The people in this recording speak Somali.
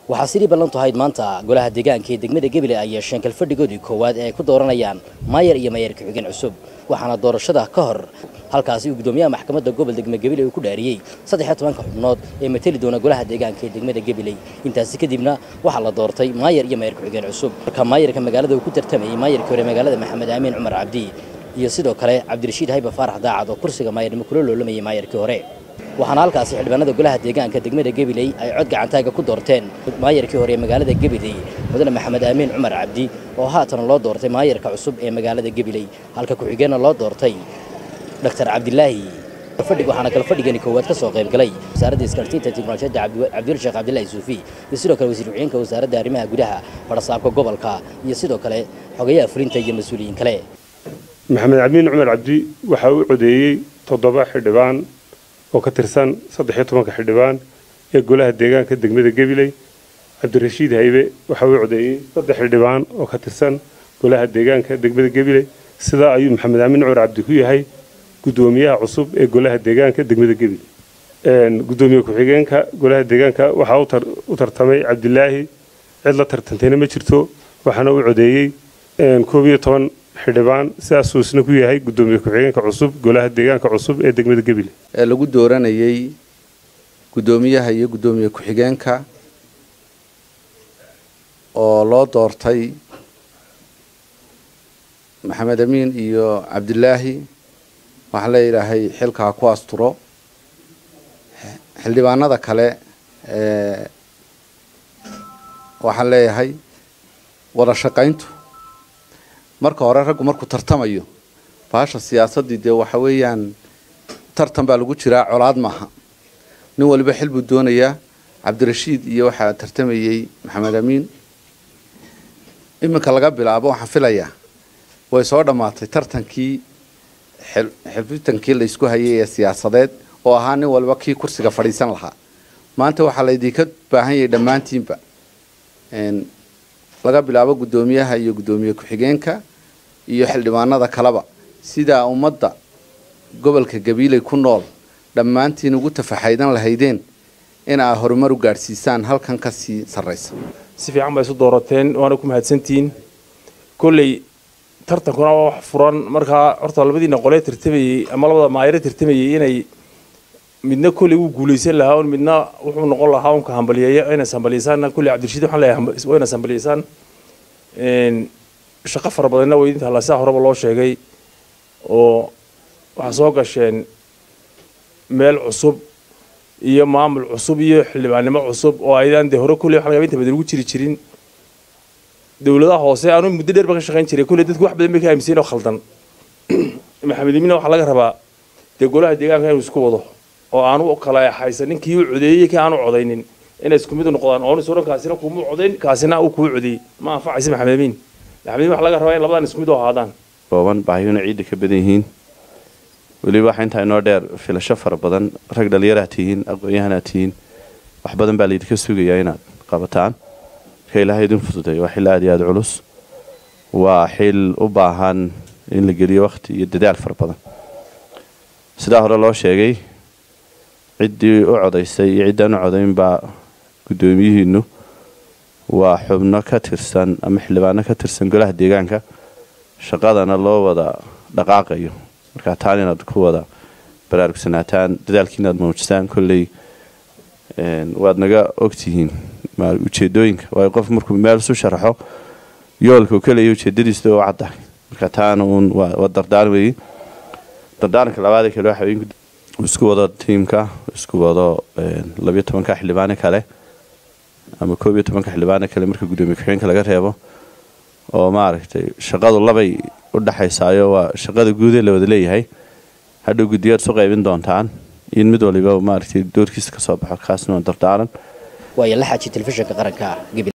waxaa sidii ballantu ahayd maanta golaha deegaanka ee degmada gebile ay yeesheen kalfadhigoodii koowaad ee ay ku dooranayaan maayar iyo maayar ku-xigeen cusub waxaana doorashada ka hor halkaasi uu gudoomiyaha maxkamadda gobol degme gebile uu ku dhaariyey saddex tobanka xubnood ee mateli doona golaha deegaanka ee degmada gebiley intaasi kadibna waxaa la doortay maayar iyo maayar ku-xigeen cusub marka maayarka magaalada uu ku tartamayay maayarkii hore magaalada maxamed aamin cumar cabdi iyo sidoo kale cabdirashiid hayba faarax daacad oo kursiga maayarnimo kula loolamayay maayarkii hore waxaana halkaasi xildhibaanada golaha deegaanka degmada gebiley ay cod gacantaaga ku doorteen maayarkii hore ee magaalada gebiley mudane maxamed aamin cumar cabdi oo haatan loo doortay maayarka cusub ee magaalada gebiley halka ku-xigeenna loo doortay dr cabdilaahi fadhig waxaana kala fadhigani koowaad ka soo qayb galay wasaaradda isgaarsiinta tiknolojiyadda cabdiwel sheekh cabdillahi suufi iyo sidoo kale wasiir ku-xigeenka wasaaradda arrimaha gudaha fadhasaabka gobolka iyo sidoo kale xogayaha fulinta iyo mas-uuliyiin kale maxamed amiin cumar cabdi waxaa u codeeyey toddoba xildhibaan oo ka tirsan saddexiyo tobanka xildhibaan ee golaha deegaanka degmada gebiley cabdirashiid haybe waxaa uu codeeyey saddex xildhibaan oo ka tirsan golaha deegaanka degmada gebiley sidaa ayuu maxamed amiin cumar cabdi ku yahay gudoomiyaha cusub ee golaha deegaanka degmada gebiley gudoomiye ku-xigeenka golaha deegaanka waxaa u tartamay cabdilaahi cid la tartantayna ma jirto waxaana uu codeeyey koob iyo toban xildhibaan sidaasuu isna ku yahay gudoomiye ku-xigeenka cusub golaha deegaanka cusub ee degmada gebile ee lagu dooranayay guddoomiyaha iyo guddoomiye ku-xigeenka oo loo doortay maxamed amiin iyo cabdilaahi waxaa leeyahay xilkaa ku asturo xildhibaanada kale waxaan leeyahay wada shaqayntu marka hore raggu markuu tartamayo baasha siyaasaddii dee waxa weeyaan tartan baa lagu jiraa colaad maaha nin waliba xil buu doonayaa cabdirashiid iyo waxaa tartamayey maxamed amiin iminka laga bilaabo waxaan filayaa way soo dhammaatay tartankii xifitankii laysku hayay ee siyaasadeed oo ahaa nin waliba kii kursiga fadhiisan lahaa maanta waxaa laydinka baahan yahay dhammaantiinba laga bilaabo guddoomiyaha iyo guddoomiye ku-xigeenka iyo xildhibaanada kaleba sidaa ummadda gobolka gabiiley ku nool dhammaantiin ugu tafaxaydan lahaydeen in aa horumar u gaadhsiisaan halkan ka sii sarraysa si fiican baa isu doorateen waana ku mahadsantihiin kolley tartankuna waa wax furan markaa horta labadiina qolee tartamayey ama labada maayare tartamayey inay midna kolley wuu guulaysan lahaa un midna wuxuu noqon lahaa unka hambaliyeeya inay hambaliyeysaan kolley cabdirashiid waxaan leeyahay waa inaad hambaliyeysaan shaqo fara badanna waa idin taallaa sidaa horeba loo sheegay oo waxaa soo gasheen meel cusub iyo maamul cusub iyo xildhibaannimo cusub oo aydaan dee hore kolley waxa laga inta badan ugu jiri jirin dowladaha hoose aanu muddo dheer ba ka shaqayn jiray kolley dadku wax badan bay ka aaminsayin oo khaldan maxamed imina waxaa laga rabaa dee golaha deegaanka inuu isku wado oo aanu kala haysan ninkii u codeeyey kii aanu codaynin inay isku mid noqdaan oo suran kaasina kuuma codayn kaasina uu kuu codeeyey ma anfacaysa maxamed amiin maxamed amiin waxaa laga rabaa in labadan isku mid u ahaadaan kooban baahiyuna ciidda ka badan yihiin weliba waxaa intaa inoo dheer filasho fara badan rag dhallinyaraha tihiin aqoon-yahanaa tihiin wax badan baa laydinka sugayaa inaad qabataan marka ilaahay idin fududay waa xil aada iyo aada culus waa xil u baahan in la geliyo wakhti iyo dadaal fara badan sidaa hore loo sheegay ciddii u codaysay iyo ciddaan u codaynbaa guddoomiyihiinu waa xubno ka tirsan ama xildhibaano ka tirsan golaha deegaanka shaqadana loo wada dhaqaaqayo markaa taan inaad ku wada baraarugsanaataan dadaalkii inaad muujisaan kolley waad naga ogtihiin ujeedooyinka waayo qof markuu meel isu sharaxo yoolka uu kaleeya ujeedadiisa u caddahay marka taana uun waa dardaaran weeye dardaaranka labaadee kale waxa isku wado tiimka isku wado labiyo tobanka xildhibaane kale ama koob iyo tobanka xildhibaane kale marka guddoomiye ku-xigeenka laga reebo oo maaragtay shaqadu labay u dhexaysaayo waa shaqada guudee la wada leeyahay hadhow guddiyaad isu qaybin doontaan in mid waliba maaragtay doorkiisa ka soo baxo kaasna waa dardaaran waayo la xaaji telefishinka qaranka